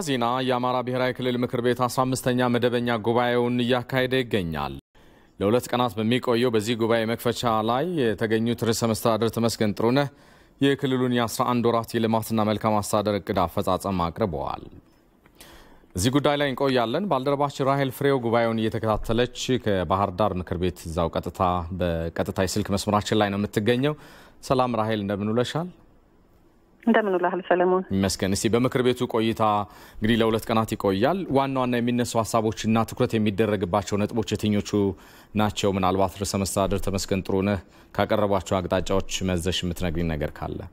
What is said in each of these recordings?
ዜና የአማራ ብሔራዊ ክልል ምክር ቤት 15ኛ መደበኛ ጉባኤውን እያካሄደ ይገኛል። ለሁለት ቀናት በሚቆየው በዚህ ጉባኤ መክፈቻ ላይ የተገኙት ርዕሰ መስተዳድር ተመስገን ጥሩነህ የክልሉን የ11 ወራት የልማትና መልካም አስተዳደር እቅድ አፈጻጸም አቅርበዋል። እዚህ ጉዳይ ላይ እንቆያለን። ባልደረባችን ራሄል ፍሬው ጉባኤውን እየተከታተለች ከባህር ዳር ምክር ቤት እዛው ቀጥታ በቀጥታ የስልክ መስመራችን ላይ ነው የምትገኘው። ሰላም ራሄል፣ እንደምን ውለሻል? እንደምን ውለሃል ሰለሞን? ይመስገን። እስቲ በምክር ቤቱ ቆይታ እንግዲህ ለሁለት ቀናት ይቆያል። ዋና ዋና የሚነሱ ሀሳቦችና ትኩረት የሚደረግባቸው ነጥቦች የትኞቹ ናቸው? ምናልባት ርዕሰ መስተዳድር ተመስገን ጥሩነህ ካቀረቧቸው አቅጣጫዎች መዘሽ የምትነግሪኝ ነገር ካለ?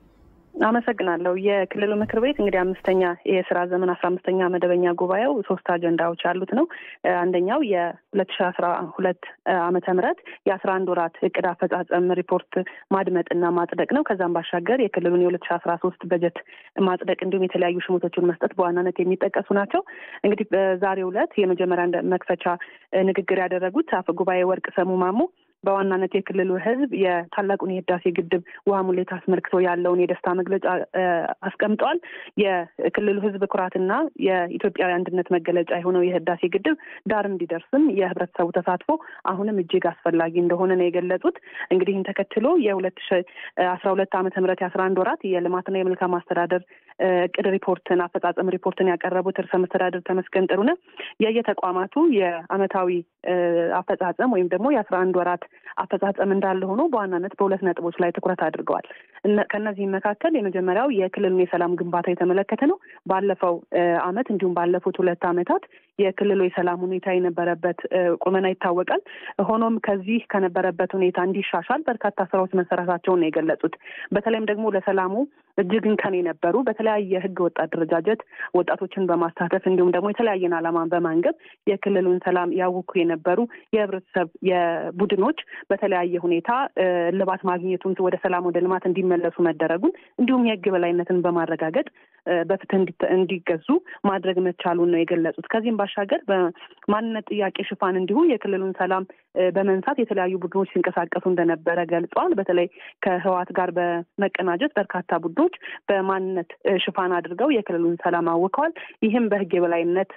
አመሰግናለሁ። የክልሉ ምክር ቤት እንግዲህ አምስተኛ የስራ ዘመን አስራ አምስተኛ መደበኛ ጉባኤው ሶስት አጀንዳዎች ያሉት ነው። አንደኛው የሁለት ሺ አስራ ሁለት ዓመተ ምህረት የአስራ አንድ ወራት እቅድ አፈጻጸም ሪፖርት ማድመጥና ማጽደቅ ነው። ከዛም ባሻገር የክልሉን የሁለት ሺ አስራ ሶስት በጀት ማጽደቅ እንዲሁም የተለያዩ ሽሞቶችን መስጠት በዋናነት የሚጠቀሱ ናቸው። እንግዲህ በዛሬው ዕለት የመጀመሪያ መክፈቻ ንግግር ያደረጉት አፈ ጉባኤ ወርቅ ሰሙ ማሞ በዋናነት የክልሉ ሕዝብ የታላቁን የህዳሴ ግድብ ውሃ ሙሌት አስመልክቶ ያለውን የደስታ መግለጫ አስቀምጠዋል። የክልሉ ሕዝብ ኩራትና የኢትዮጵያዊ አንድነት መገለጫ የሆነው የህዳሴ ግድብ ዳር እንዲደርስም የህብረተሰቡ ተሳትፎ አሁንም እጅግ አስፈላጊ እንደሆነ ነው የገለጹት። እንግዲህ ይህን ተከትሎ የሁለት ሺ አስራ ሁለት ዓመተ ምህረት የአስራ አንድ ወራት የልማትና የመልካም አስተዳደር እቅድ ሪፖርትን አፈጻጸም ሪፖርትን ያቀረቡት ርዕሰ መስተዳድር ተመስገን ጥሩነህ የየተቋማቱ የአመታዊ አፈጻጸም ወይም ደግሞ የአስራ አንድ ወራት አፈጻጸም እንዳለ ሆኖ በዋናነት በሁለት ነጥቦች ላይ ትኩረት አድርገዋል። ከእነዚህም መካከል የመጀመሪያው የክልሉን የሰላም ግንባታ የተመለከተ ነው። ባለፈው አመት እንዲሁም ባለፉት ሁለት አመታት የክልሉ የሰላም ሁኔታ የነበረበት ቁመና ይታወቃል። ሆኖም ከዚህ ከነበረበት ሁኔታ እንዲሻሻል በርካታ ስራዎች መሰራታቸውን ነው የገለጹት። በተለይም ደግሞ ለሰላሙ እጅግ እንከን የነበሩ በተለያየ ህገ ወጥ አደረጃጀት ወጣቶችን በማሳተፍ እንዲሁም ደግሞ የተለያየን ዓላማን በማንገብ የክልሉን ሰላም ያውኩ የነበሩ የህብረተሰብ የቡድኖች በተለያየ ሁኔታ እልባት ማግኘቱን ወደ ሰላም ወደ ልማት እንዲመለሱ መደረጉን እንዲሁም የህግ በላይነትን በማረጋገጥ በፍትህ እንዲገዙ ማድረግ መቻሉን ነው የገለጹት። ከዚህም ባሻገር በማንነት ጥያቄ ሽፋን እንዲሁ የክልሉን ሰላም በመንሳት የተለያዩ ቡድኖች ሲንቀሳቀሱ እንደነበረ ገልጸዋል። በተለይ ከህወሓት ጋር በመቀናጀት በርካታ ቡድኖች በማንነት ሽፋን አድርገው የክልሉን ሰላም አውከዋል። ይህም በህግ የበላይነት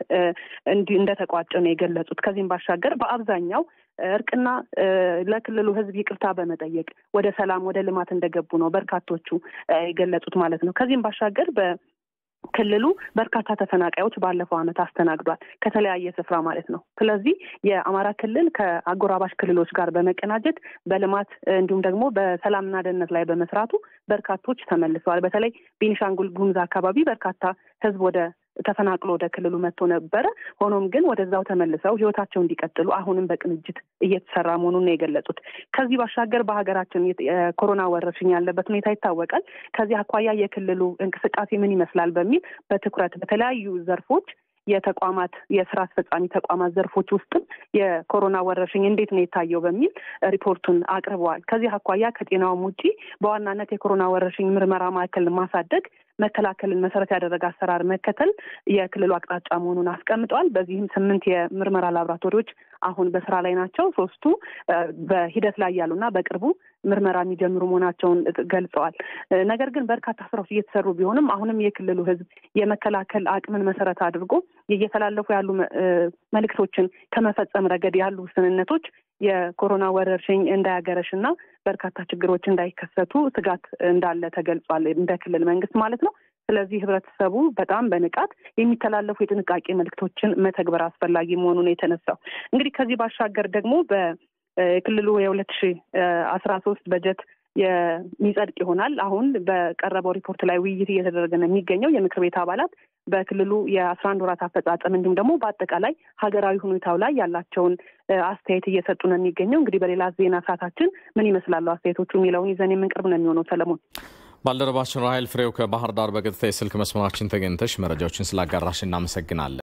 እንደተቋጨ ነው የገለጹት። ከዚህም ባሻገር በአብዛኛው እርቅና ለክልሉ ህዝብ ይቅርታ በመጠየቅ ወደ ሰላም ወደ ልማት እንደገቡ ነው በርካቶቹ የገለጹት ማለት ነው። ከዚህም ባሻገር በ ክልሉ በርካታ ተፈናቃዮች ባለፈው ዓመት አስተናግዷል ከተለያየ ስፍራ ማለት ነው። ስለዚህ የአማራ ክልል ከአጎራባሽ ክልሎች ጋር በመቀናጀት በልማት እንዲሁም ደግሞ በሰላምና ደህንነት ላይ በመስራቱ በርካቶች ተመልሰዋል። በተለይ ቤኒሻንጉል ጉሙዝ አካባቢ በርካታ ህዝብ ወደ ተፈናቅሎ ወደ ክልሉ መጥቶ ነበረ። ሆኖም ግን ወደዛው ተመልሰው ህይወታቸው እንዲቀጥሉ አሁንም በቅንጅት እየተሰራ መሆኑን ነው የገለጹት። ከዚህ ባሻገር በሀገራችን የኮሮና ወረርሽኝ ያለበት ሁኔታ ይታወቃል። ከዚህ አኳያ የክልሉ እንቅስቃሴ ምን ይመስላል በሚል በትኩረት በተለያዩ ዘርፎች የተቋማት የስራ አስፈጻሚ ተቋማት ዘርፎች ውስጥም የኮሮና ወረርሽኝ እንዴት ነው የታየው በሚል ሪፖርቱን አቅርበዋል። ከዚህ አኳያ ከጤናውም ውጪ በዋናነት የኮሮና ወረርሽኝ ምርመራ ማዕከል ማሳደግ መከላከልን መሰረት ያደረገ አሰራር መከተል የክልሉ አቅጣጫ መሆኑን አስቀምጠዋል። በዚህም ስምንት የምርመራ ላቦራቶሪዎች አሁን በስራ ላይ ናቸው። ሶስቱ በሂደት ላይ ያሉና በቅርቡ ምርመራ የሚጀምሩ መሆናቸውን ገልጸዋል። ነገር ግን በርካታ ስራዎች እየተሰሩ ቢሆንም አሁንም የክልሉ ሕዝብ የመከላከል አቅምን መሰረት አድርጎ እየተላለፉ ያሉ መልእክቶችን ከመፈጸም ረገድ ያሉ ውስንነቶች የኮሮና ወረርሽኝ እንዳያገረሽ እና በርካታ ችግሮች እንዳይከሰቱ ስጋት እንዳለ ተገልጿል፣ እንደ ክልል መንግስት ማለት ነው። ስለዚህ ህብረተሰቡ በጣም በንቃት የሚተላለፉ የጥንቃቄ መልእክቶችን መተግበር አስፈላጊ መሆኑን የተነሳው እንግዲህ ከዚህ ባሻገር ደግሞ በክልሉ የሁለት ሺ አስራ ሶስት በጀት የሚጸድቅ ይሆናል። አሁን በቀረበው ሪፖርት ላይ ውይይት እየተደረገ ነው የሚገኘው። የምክር ቤት አባላት በክልሉ የአስራ አንድ ወራት አፈጻጸም እንዲሁም ደግሞ በአጠቃላይ ሀገራዊ ሁኔታው ላይ ያላቸውን አስተያየት እየሰጡ ነው የሚገኘው። እንግዲህ በሌላ ዜና ሰዓታችን ምን ይመስላሉ አስተያየቶቹ የሚለውን ይዘን የምንቀርብ ነው የሚሆነው። ሰለሞን ባልደረባችን ራሄል ፍሬው ከባህር ዳር በቀጥታ የስልክ መስመራችን ተገኝተሽ መረጃዎችን ስላጋራሽ እናመሰግናለን።